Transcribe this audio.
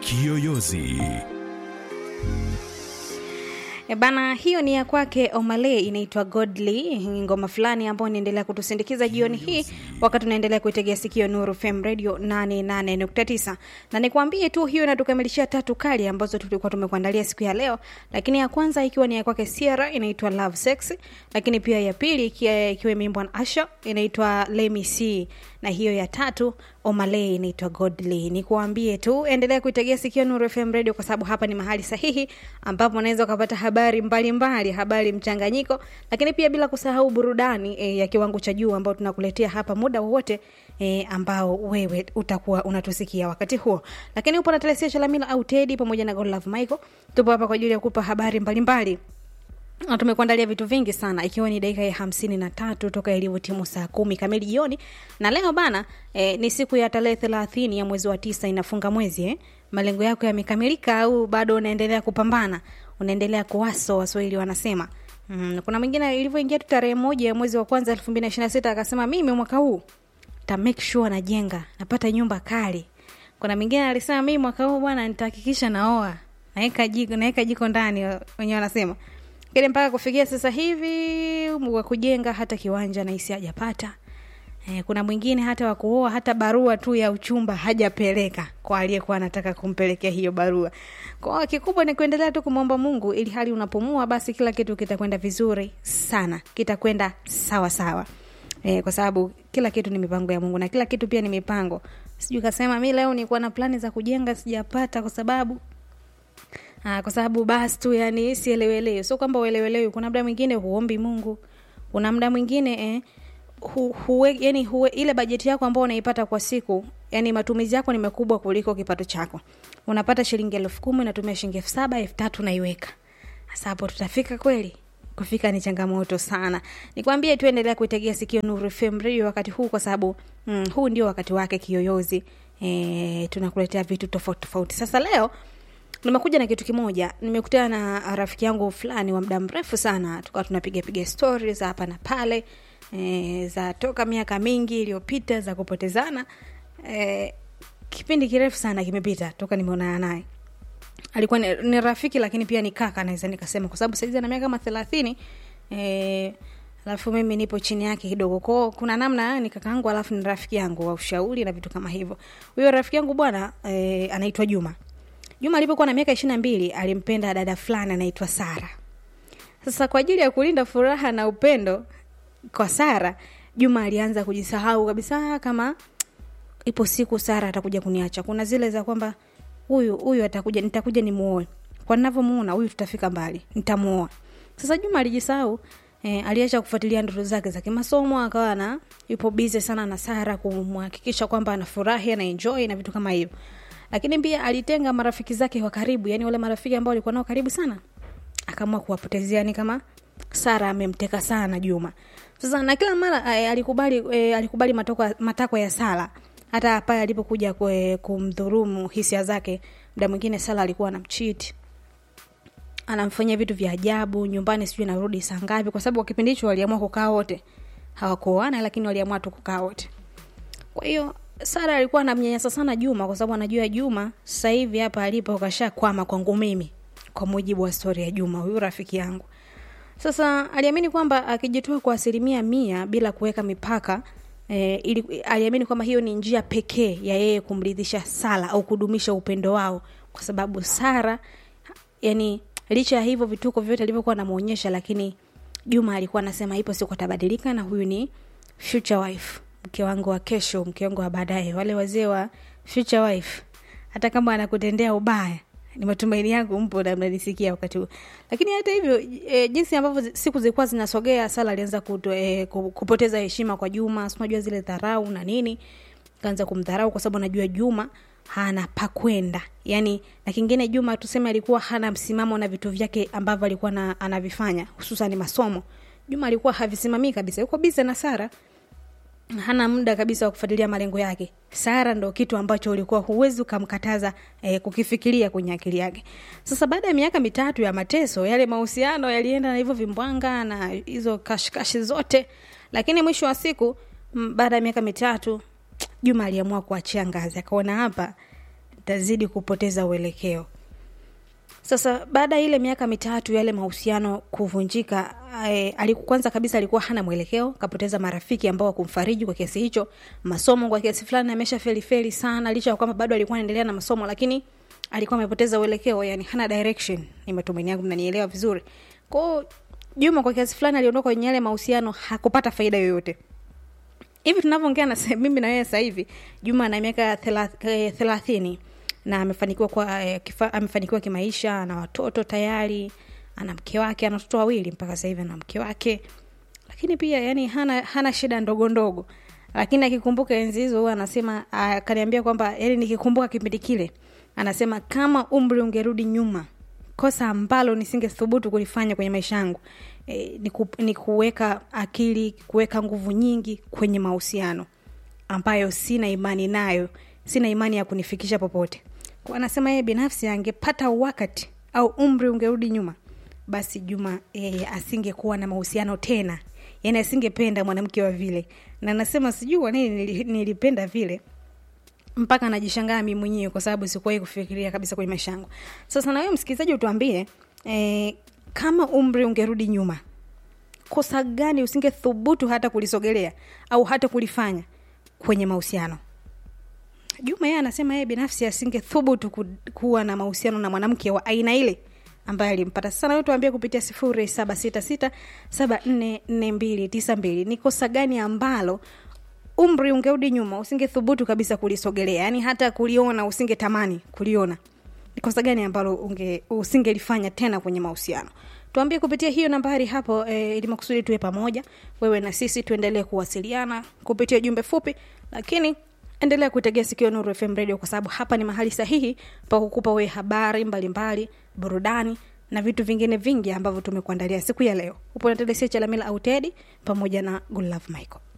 Kiyoyozi. E bana, hiyo ni ya kwake Omale, inaitwa Godly, ngoma fulani ambayo inaendelea kutusindikiza jioni hii wakati tunaendelea kuitegea sikio Nuru FM Radio 88.9, na nikwambie tu hiyo inatukamilishia tatu kali ambazo tulikuwa tumekuandalia siku ya leo, lakini ya kwanza ikiwa ni ya kwake Sierra inaitwa Love Sex, lakini pia ya pili ikiwa ikiwa imeimbwa na Asha inaitwa Let Me See, na hiyo ya tatu Omale inaitwa Godly. Nikuambie tu endelea kuitegea sikio Nuru FM Radio kwa sababu hapa ni mahali sahihi ambapo unaweza ukapata habari mbalimbali mbali, habari mchanganyiko, lakini pia bila kusahau burudani e, ya kiwango cha juu ambao tunakuletea hapa muda wowote e, ambao wewe utakuwa unatusikia wakati huo. Lakini upo na Telesia Chalamila au Teddy pamoja na Godlove Michael, tupo hapa kwa ajili ya kupa habari mbalimbali mbali na tumekuandalia vitu vingi sana ikiwa ni dakika ya hamsini na tatu toka ilivyotimu saa kumi kamili jioni na leo bana eh, ni siku ya tarehe thelathini ya mwezi wa tisa inafunga mwezi eh. malengo yako yamekamilika au bado unaendelea kupambana unaendelea kuwaso waswahili wanasema mm, kuna mwingine ilivyoingia tu tarehe moja ya mwezi wa kwanza elfu mbili na ishiri na sita akasema mimi mwaka huu ta make sure najenga napata nyumba kali kuna mwingine alisema mimi mwaka huu bwana nitahakikisha naoa naweka jiko naweka jiko ndani wenyewe wanasema lakini mpaka kufikia sasa hivi wa kujenga hata kiwanja nahisi hajapata e, kuna mwingine hata wa kuoa hata barua tu ya uchumba hajapeleka kwa aliyekuwa anataka kumpelekea hiyo barua kwao kikubwa ni kuendelea tu kumwomba mungu ili hali unapumua basi kila kitu kitakwenda vizuri sana kitakwenda sawa sawa e, kwa sababu kila kitu ni mipango ya mungu na kila kitu pia ni mipango sijui kasema mi leo nikuwa na plani za kujenga sijapata kwa sababu Aa, kwa sababu basi tu yani sielewelewi sio kwamba uelewelewi kuna muda mwingine huombi mungu kuna muda mwingine eh, hu, huwe, yani huwe, ile bajeti yako ambao unaipata kwa siku yani matumizi yako ni makubwa kuliko kipato chako unapata shilingi elfu kumi unatumia shilingi elfu saba elfu tatu naiweka sasa hapo tutafika kweli kufika ni changamoto sana nikwambie tu endelea kuitegea sikio nuru fm radio wakati huu kwa sababu mm, huu ndio wakati wake kiyoyozi e, tunakuletea vitu tofauti tofauti sasa leo nimekuja na kitu kimoja nimekutana na rafiki yangu fulani wa muda mrefu sana tukawa tunapiga piga stori za hapa na pale e, za toka miaka mingi iliyopita za kupotezana e, kipindi kirefu sana kimepita toka nimeonana naye alikuwa ni, ni rafiki lakini pia ni kaka naweza nikasema kwa sababu saizi ana miaka kama thelathini e, alafu mimi nipo chini yake kidogo kwao kuna namna ni kakaangu alafu ni rafiki yangu wa ushauri na vitu kama hivyo huyo rafiki yangu bwana e, anaitwa juma juma alipokuwa na miaka ishiri na mbili alimpenda dada fulani anaitwa sara sasa kwa ajili ya kulinda furaha na upendo kwa sara juma alianza kujisahau kabisa kama ipo siku sara atakuja kuniacha kuna zile za kwamba huyu huyu atakuja nitakuja nimuoe kwa navyomuona huyu tutafika mbali nitamuoa sasa juma alijisahau e, aliacha kufuatilia ndoto zake za kimasomo akawa na yupo bize sana na sara kumhakikisha kwamba anafurahi ana enjoy na vitu kama hivyo lakini pia alitenga marafiki zake wa karibu yani wale marafiki ambao walikuwa nao karibu sana akaamua kuwapotezea ni kama sara amemteka sana juma sasa na kila mara e, alikubali e, alikubali matakwa matako ya sara hata pale alipokuja kumdhurumu hisia zake mda mwingine sala alikuwa anamchiti anamfanyia vitu vya ajabu nyumbani sijui narudi saa ngapi kwa sababu kwa kipindi hicho waliamua kukaa wote hawakuoana lakini waliamua tu kukaa wote kwa hiyo sara alikuwa anamnyanyasa sana juma kwa sababu anajua juma sasa hivi hapa alipo kasha kwama kwangu mimi kwa mujibu wa stori ya juma huyu rafiki yangu sasa aliamini kwamba akijitoa kwa asilimia mia bila kuweka mipaka E, ili, aliamini kwamba hiyo ni njia pekee ya yeye kumridhisha sara au kudumisha upendo wao kwa sababu sara yani licha ya hivyo vituko vyote alivyokuwa anamwonyesha lakini juma alikuwa anasema ipo siku atabadilika na huyu ni future wife mke wangu wa kesho mke wangu wa baadaye wale wazee wa future wife hata kama anakutendea ubaya ni matumaini yangu mpo na mnanisikia wakati huu lakini hata hivyo e, jinsi ambavyo siku zilikuwa zinasogea sala alianza e, kupoteza heshima kwa juma sinajua zile dharau na nini kaanza kumdharau kwa sababu anajua juma hana pakwenda yani na kingine juma tuseme alikuwa hana msimamo na vitu vyake ambavyo alikuwa na, anavifanya hususan masomo juma alikuwa havisimamii kabisa yuko bize na sara hana muda kabisa wa kufuatilia malengo yake sara ndo kitu ambacho ulikuwa huwezi ukamkataza eh, kukifikiria kwenye akili yake sasa baada ya miaka mitatu ya mateso yale mahusiano yalienda na hivyo vimbwanga na hizo kashikashi zote lakini mwisho wa siku baada ya miaka mitatu juma aliamua kuachia ngazi akaona hapa tazidi kupoteza uelekeo sasa baada ya ile miaka mitatu yale mahusiano kuvunjika eh, aliku- kwanza kabisa alikuwa hana mwelekeo kapoteza marafiki ambao wakumfariji kwa kiasi hicho masomo kwa kiasi fulani amesha felifeli sana licha ya kwamba bado alikuwa anaendelea na masomo lakini alikuwa amepoteza uelekeo yani hana direction ni matumaini yangu mnanielewa vizuri kwao juma kwa kiasi fulani aliondoka kwenye yale mahusiano hakupata faida yoyote hivi tunavyoongea na sa- mimi na wewe sasa hivi juma ana miaka thela- eh, thelathini na amefanikiwa kwa eh, kifa, amefanikiwa kimaisha ana watoto tayari ana mke wake ana watoto wawili mpaka sasa hivi ana mke wake lakini pia yani hana hana shida ndogo ndogo lakini akikumbuka enzi hizo huwa anasema akaniambia kwamba yani nikikumbuka kipindi kile anasema kama umri ungerudi nyuma kosa ambalo nisingethubutu kulifanya kwenye maisha yangu e, ni, ku, ni kuweka akili kuweka nguvu nyingi kwenye mahusiano ambayo sina imani nayo sina imani ya kunifikisha popote kwa anasema yeye binafsi angepata wakati au umri ungerudi nyuma basi juma e, asingekuwa na mahusiano tena yani asingependa mwanamke wa vile na anasema sijui kwa nini nili- nilipenda vile mpaka najishangaa mi mwenyewe kwa sababu sikuwahi kufikiria kabisa kwenye maisha yangu sasa na wewe msikilizaji utuambie e, kama umri ungerudi nyuma kosa gani usingethubutu hata kulisogelea au hata kulifanya kwenye mahusiano juma yeye anasema yeye binafsi asingethubutu ku, kuwa na mahusiano na mwanamke wa aina ile ambaye alimpata sana wewe tuambie kupitia sifuri saba sita sita saba nne nne mbili tisa mbili ni kosa gani ambalo umri ungerudi nyuma usingethubutu kabisa kulisogelea yaani hata kuliona usingetamani kuliona ni kosa gani ambalo unge usingelifanya tena kwenye mahusiano tuambie kupitia hiyo nambari hapo e, ili makusudi tuwe pamoja wewe na sisi tuendelee kuwasiliana kupitia jumbe fupi lakini endelea kuitegea sikio nuru fm radio kwa sababu hapa ni mahali sahihi pa kukupa wewe habari mbalimbali burudani na vitu vingine vingi ambavyo tumekuandalia siku ya leo upo na telesia chalamila autedi pamoja na Good Love michael